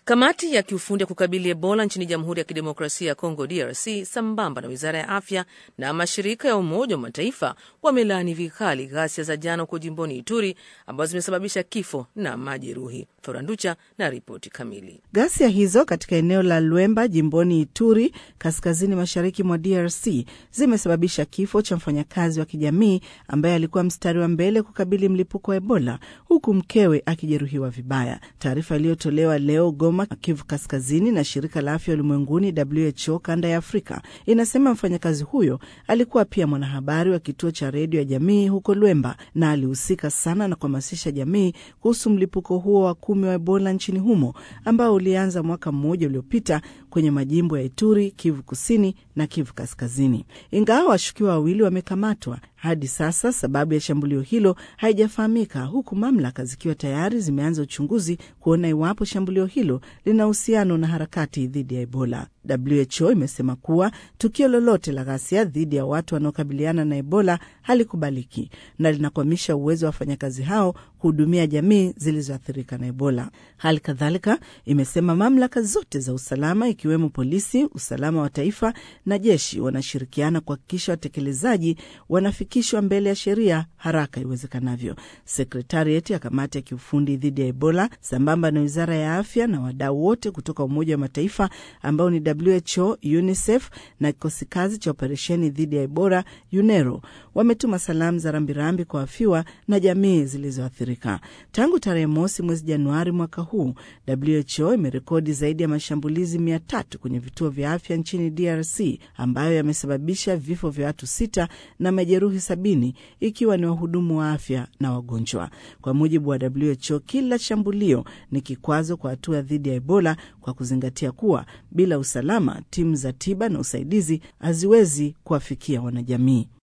Kamati ya kiufundi ya kukabili Ebola nchini Jamhuri ya Kidemokrasia ya Kongo, DRC, sambamba na wizara ya afya na mashirika ya Umoja wa Mataifa wamelaani vikali ghasia za jana huko jimboni Ituri ambazo zimesababisha kifo na majeruhi. Thoranducha na ripoti kamili. Ghasia hizo katika eneo la Lwemba jimboni Ituri, kaskazini mashariki mwa DRC, zimesababisha kifo cha mfanyakazi wa kijamii ambaye alikuwa mstari wa mbele kukabili mlipuko wa Ebola, huku mkewe akijeruhiwa vibaya. Taarifa iliyotolewa leo Goma, Kivu Kaskazini, na shirika la afya ulimwenguni WHO kanda ya Afrika inasema mfanyakazi huyo alikuwa pia mwanahabari wa kituo cha redio ya jamii huko Lwemba na alihusika sana na kuhamasisha jamii kuhusu mlipuko huo wa kumi wa Ebola nchini humo ambao ulianza mwaka mmoja uliopita kwenye majimbo ya Ituri, Kivu Kusini na Kivu Kaskazini. Ingawa washukiwa wawili wamekamatwa, hadi sasa sababu ya shambulio hilo haijafahamika, huku mamlaka zikiwa tayari zimeanza uchunguzi kuona iwapo shambulio hilo lina uhusiano na harakati dhidi ya Ebola. WHO imesema kuwa tukio lolote la ghasia dhidi ya watu wanaokabiliana na Ebola halikubaliki na linakwamisha uwezo wa wafanyakazi hao kuhudumia jamii zilizoathirika na Ebola. Hali kadhalika imesema mamlaka zote za usalama ikiwemo polisi, usalama wa taifa na jeshi wanashirikiana kuhakikisha watekelezaji wanafikishwa mbele ya sheria haraka iwezekanavyo. Sekretarieti ya kamati ya kiufundi dhidi ya Ebola sambamba na wizara ya afya na wadau wote kutoka Umoja wa Mataifa ambao ni WHO, UNICEF na kikosi kazi cha operesheni dhidi ya Ebola UNERO wametuma salamu za rambirambi kwa wafiwa na jamii zilizoathirika. Tangu tarehe mosi mwezi Januari mwaka huu, WHO imerekodi zaidi ya mashambulizi mia tatu kwenye vituo vya afya nchini DRC ambayo yamesababisha vifo vya watu sita na majeruhi sabini ikiwa ni wahudumu wa afya na wagonjwa. Kwa mujibu wa WHO, kila shambulio ni kikwazo kwa hatua dhidi ya Ebola kwa kuzingatia kuwa bila usalama timu za tiba na usaidizi haziwezi kuwafikia wanajamii.